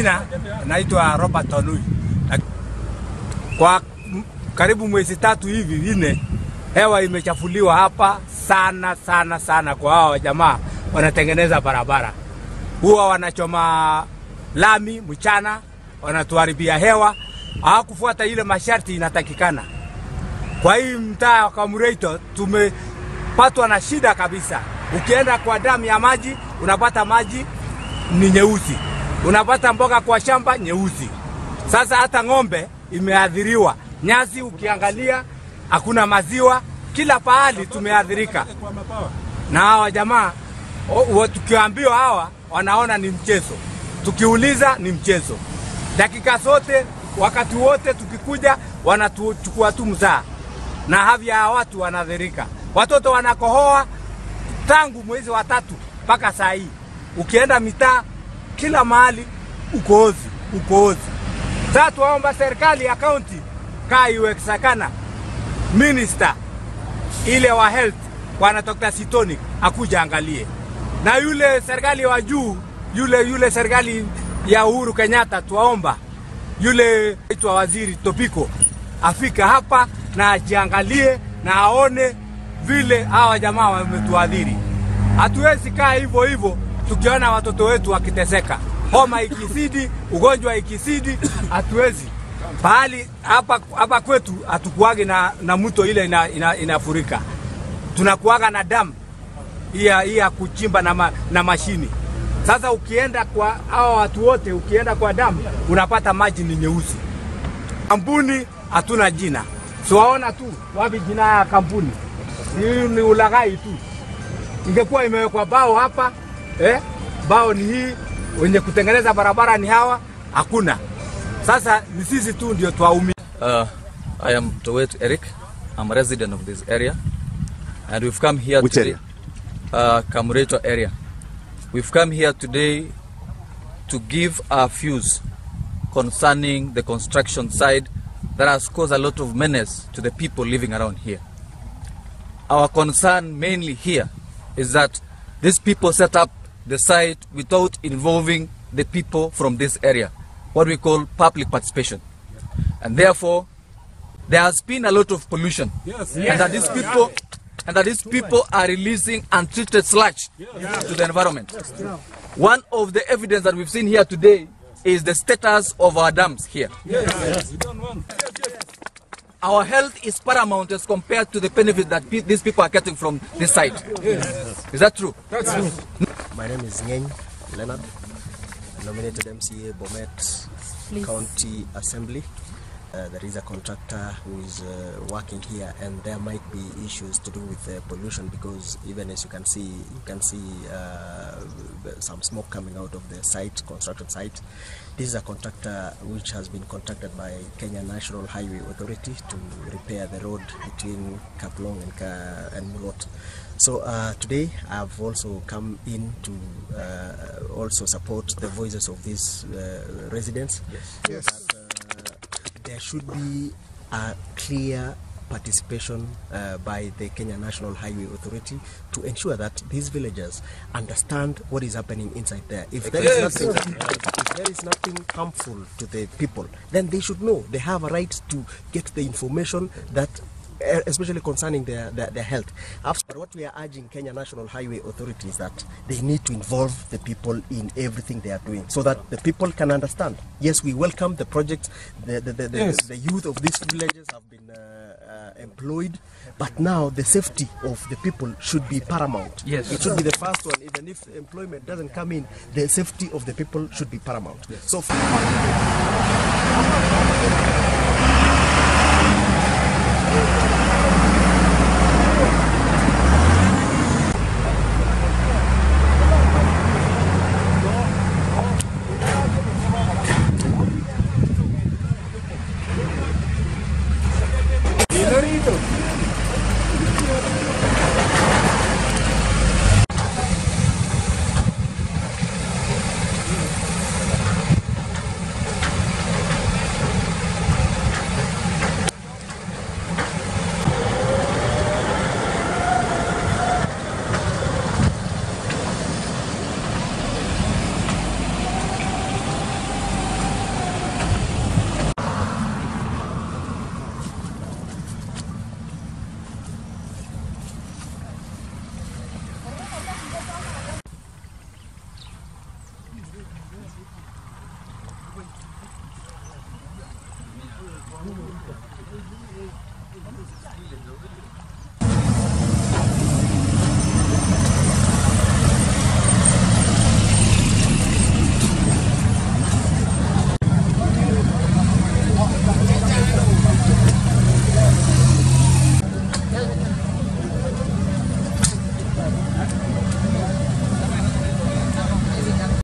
majina naitwa Robert Onui. Kwa karibu mwezi tatu hivi nne, hewa imechafuliwa hapa sana sana sana. Kwa hao jamaa wanatengeneza barabara, huwa wanachoma lami mchana, wanatuharibia hewa, hawakufuata ile masharti inatakikana. Kwa hii mtaa wa Kamureito tumepatwa na shida kabisa. Ukienda kwa damu ya maji unapata maji ni nyeusi, unapata mboga kwa shamba nyeusi. Sasa hata ng'ombe imeathiriwa, nyasi ukiangalia hakuna maziwa, kila pahali tumeathirika na hawa jamaa. Tukiambiwa hawa wanaona ni mchezo, tukiuliza ni mchezo. Dakika zote, wakati wote tukikuja, wanatuchukua tu mzaa na havya ya watu wanaathirika. Watoto wanakohoa tangu mwezi wa tatu mpaka saa hii. Ukienda mitaa kila mahali ukoozi, ukoozi. Sasa tuwaomba serikali ya kaunti kaa iwezekana, minister ile wa health bwana Dr. Sitoni akuja angalie, na yule serikali wa juu yule yule serikali ya Uhuru Kenyatta, tuwaomba yule itwa waziri Topiko afika hapa na ajiangalie na aone vile hawa jamaa wametuadhiri. Hatuwezi kaa hivyo hivyo tukiona watoto wetu wakiteseka, homa ikizidi, ugonjwa ikizidi, hatuwezi pahali hapa hapa kwetu hatukuagi na, na mto ile ina, ina, inafurika, tunakuaga na damu hii ya kuchimba na, ma, na mashini. Sasa ukienda kwa hawa watu wote, ukienda kwa damu unapata maji ni nyeusi. Kampuni hatuna jina, siwaona tu wapi jina ya kampuni hii ni ulaghai tu. Ingekuwa imewekwa bao hapa eh, bao ni hii, wenye kutengeneza barabara ni hawa, hakuna. Sasa ni sisi tu ndio twaumia. Uh, I am Towet Eric. I'm a resident of this area and we've come here Which today. area? Uh, Kamureto area. We've come here today to give our views concerning the construction side that has caused a lot of menace to the people living around here. Our concern mainly here is that these people set up the site without involving the people from this area, what we call public participation. And therefore, there has been a lot of pollution. And that these people and that these people are releasing untreated sludge to the environment. One of the evidence that we've seen here today is the status of our dams here. Our health is paramount as compared to the benefit that pe- these people are getting from this site. Is that true? My name is Ngeny Leonard, nominated MCA Bomet County Assembly. Uh, there is a contractor who is uh, working here, and there might be issues to do with uh, pollution because even as you can see, you can see uh, some smoke coming out of the site, construction site. This is a contractor which has been contacted by Kenya National Highway Authority to repair the road between Kaplong and, Ka- and Mulot. So uh, today I've also come in to uh, also support the voices of these uh, residents. Yes. That, uh, there should be a clear participation uh, by the Kenya National Highway Authority to ensure that these villagers understand what is happening inside there. If there is nothing, if there is nothing harmful to the people, then they should know they have a right to get the information that eh, especially concerning their, their, their health. But what we are urging Kenya National Highway Authority is that they need to involve the people in everything they are doing so that the people can understand. Yes, we welcome the project. The, the, the, the, the youth of these villages have been uh, uh, employed, but now the safety of the people should be paramount. Yes. It should be the first one. Even if employment doesn't come in, the safety of the people should be paramount. So